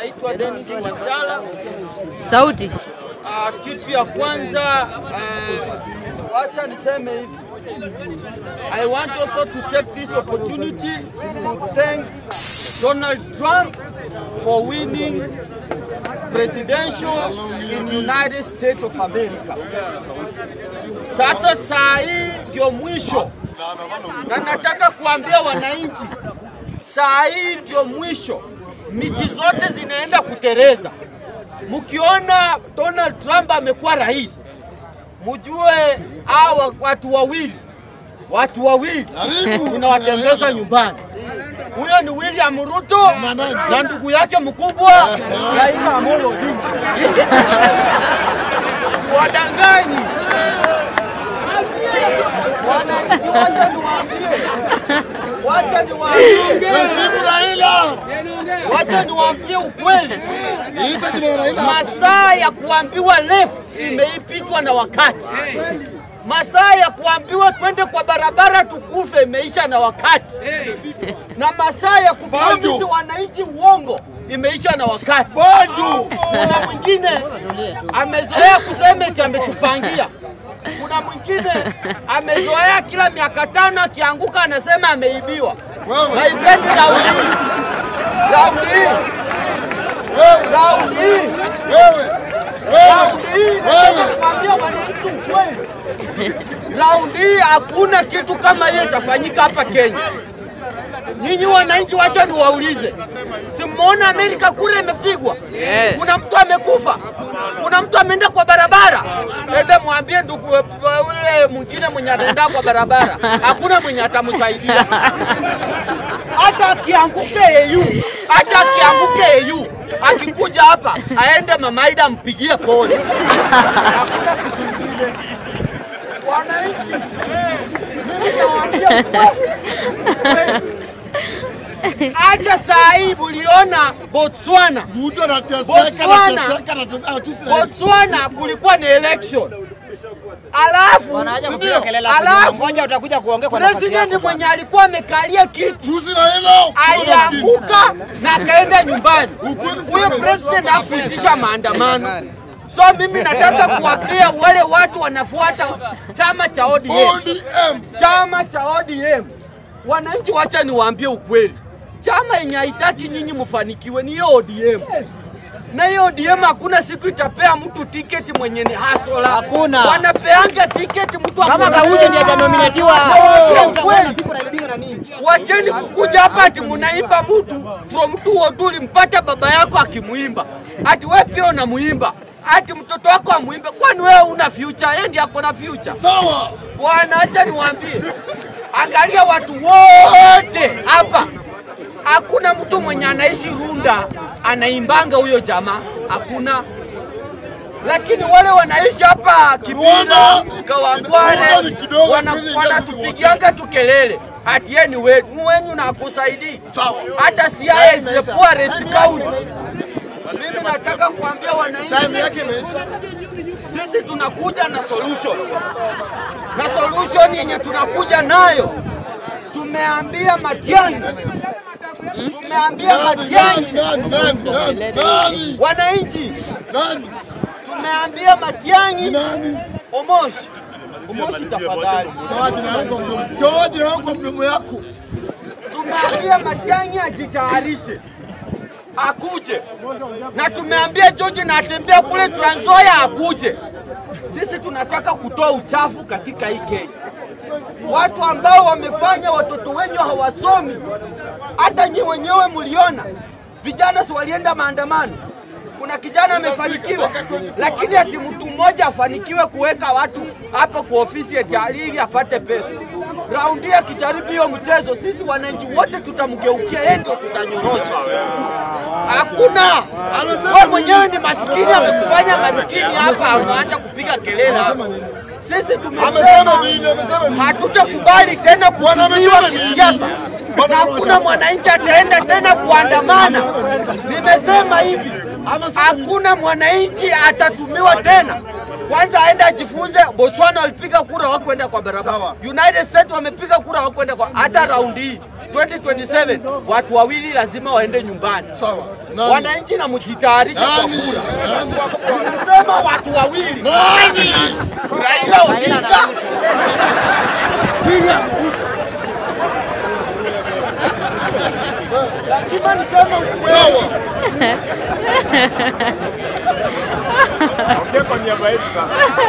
naitwa Dennis Wanchala. Sauti. Ah, kitu ya kwanza ah, wacha niseme hivi. I want also to take this opportunity to thank Donald Trump for winning presidential in United States of America. Sasa saa hii ndio mwisho, na nataka kuambia wananchi, saa hii ndio mwisho, miti zote zinaenda kutereza. Mkiona Donald Trump amekuwa rais, mjue hawa watu wawili watu wawili tunawatembeza nyumbani. Huyo ni William Ruto na ndugu yake mkubwa Raila Amolo Odinga. Siwadanganyi wananchi, wacha niwaambie, wacha niwaambie, Msimu Raila. wacha niwaambie ukweli. Ita kina Raila. Masaa ya kuambiwa left imeipitwa na wakati. Masaa ya kuambiwa twende kwa barabara tukufe imeisha na wakati, na masaa ya kupromise Bado. wananchi uongo imeisha na wakati. Bado. Kuna mwingine amezoea kusema eti ametupangia. Kuna mwingine amezoea kila miaka tano akianguka anasema ameibiwa. Wewe. My friend, raundi hii, raundi hii, Wewe. raundi hii Wewe. Raundi hii nataka Wewe. kuambia wananchi ukweli. Raundi hii hakuna kitu kama hiyo itafanyika hapa Kenya. Nyinyi wananchi, wacha niwaulize, simuona Amerika kule imepigwa? Yes. Kuna mtu amekufa? Kuna mtu ameenda kwa barabara? Ende mwambie ndugu ule mwingine mwenye anaenda kwa barabara, hakuna mwenye atamsaidia hata akianguke EU, hata akianguke EU, akikuja hapa aende Mamaida ampigie pole. Hakuna kitu kingine. Wananchi, mimi nawaambia ukweli. hata saa hii muliona Botswana, Mtu anateseka, Botswana. anateseka, anateseka, anateseka. Botswana kulikuwa ni election, alafu Wanaacha kupiga Ndio. kelele hapo Alafu, nyuma. Ngoja utakuja kuongea kwa nafasi president yako. mwenye alikuwa amekalia kiti Tusi Raila. Kuna maskini. alianguka na akaenda nyumbani. Ukweli Huyo sana. president hakuitisha maandamano. So mimi nataka kuwapea wale watu wanafuata chama cha ODM, ODM. chama cha ODM. Wananchi, wacha niwaambie ukweli, chama yenye haitaki nyinyi mfanikiwe ni hiyo ODM na hiyo ODM hakuna siku itapea mtu tiketi mwenye ni hasola. Hakuna. Wanapeanga tiketi mtu Kama akona- Kauje ndiye hajanominatiwa. Nawaambia Utaona ukweli. siku naibiwa na nini? Wacheni kukuja hapa ati munaimba mtu from tu wotuli mpata baba yako akimuimba, ati we pia unamuimba, ati mtoto wako amuimbe. Kwani wewe una future? Yeye ndiye ako na future. Sawa. Bwana, acha niwaambie, angalia watu wote hapa, hakuna mtu mwenye anaishi Runda anaimbanga huyo jamaa, hakuna. Lakini wale wanaishi hapa Kibira, Rwanda. Rwanda Kawangware, ni kidogo, wana- hizi wanatupigianga tu kelele ati yeye ni wenu, wenyu na akusaidii. Sawa. Hata Siaya is the poorest county. Mimi nataka kuambia wananchi Time yake imeisha. sisi tunakuja na solution, na solution yenye tunakuja nayo, tumeambia Matiang'i, tumeambia Nani, Matiang'i, nani, nani, nani, nani, wananchi, nani, tumeambia Matiang'i, nani? Omoshi, Omoshi tafadhali, Toa jina lako kwa mdomo. Toa jina lako kwa mdomo yako. tumeambia Matiang'i ajitayarishe akuje, na tumeambia George na atembea kule Trans Nzoia akuje. Sisi tunataka kutoa uchafu katika hii Kenya. Watu ambao wamefanya watoto wenyu hawasomi, hata nyi wenyewe mliona vijana si walienda maandamano. Kuna kijana amefanikiwa, lakini ati mtu mmoja afanikiwe kuweka watu hapo kwa ofisi eti ili apate pesa. Raundi hii akijaribu hiyo mchezo, sisi wananchi wote tutamgeukia yeye, ndio tutanyorosha. Hakuna. Wewe mwenyewe ni maskini, amekufanya maskini hapa, unaanza kupiga kelele hapa. Sisi tumesema Amesema nini? Amesema nini? hatutakubali tena kutumiwa amesema nini? kisiasa na hakuna mwananchi ataenda tena kuandamana. Nimesema hivi, Amesema hakuna mwananchi atatumiwa tena. Kwanza aende ajifunze. Botswana walipiga kura hawakwenda kwa barabara. Sawa. United States wamepiga kura hawakwenda kwa hata raundi hii 2027 watu wawili lazima waende nyumbani. Sawa. Nani? Wananchi na mjitayarishe kwa Nani? kura. Nani? Nilisema watu wawili, Nani? Raila Odinga, William Ruto. Lazima niseme ukweli. Sawa. Ongea kwa niaba yetu sasa.